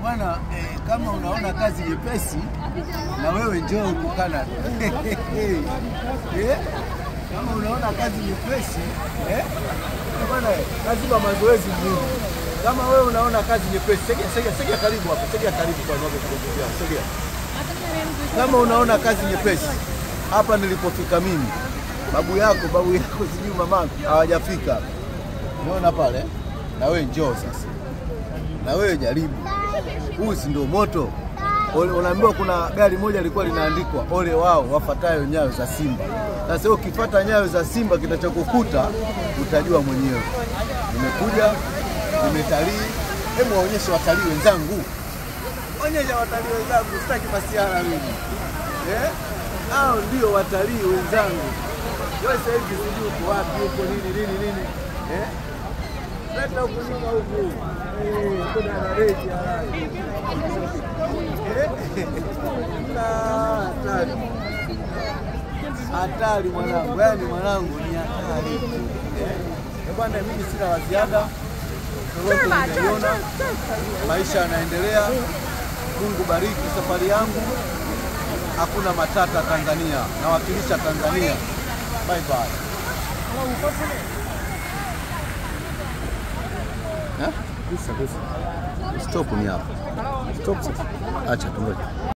bwana eh, kama unaona kazi nyepesi na wewe njoo huku Canada. eh? Kama unaona kazi nyepesi eh? bwana lazima mazoezi muhimu. Kama wewe unaona kazi nyepesi, sogea sogea sogea karibu hapo, sogea karibu kwa sababu tunaongea, sogea. Kama unaona kazi nyepesi, hapa nilipofika mimi, babu yako babu yako sijui mamangu hawajafika. Unaona pale, na wewe njoo sasa, na wewe jaribu. Huu si ndio moto? Ole- Unaambiwa kuna gari moja lilikuwa linaandikwa ole wao wafatayo nyayo za Simba. Sasa wewe ukifata nyayo za Simba, kitachokukuta utajua mwenyewe. Nimekuja nimetalii, hebu waonyeshe watalii wenzangu, onyesha watalii wenzangu, sitaki masiara mimi eh? Hao ndio watalii wenzangu. Wewe sasa hivi sijui uko wapi, uko nini nini nini eh? Leta huku nyuma huku. Eh, kuna na reji haraka. Eh? Na hatari. Hatari mwanangu, yaani mwanangu ni hatari. Eh? Eh, Bwana mimi sina la ziada. Lolote nimeliona. Maisha yanaendelea. Mungu bariki safari yangu. Hakuna matata Tanzania. Nawakilisha Tanzania. Bye bye. Eh? Stop ni hapa. Stop sasa. Acha tungoje.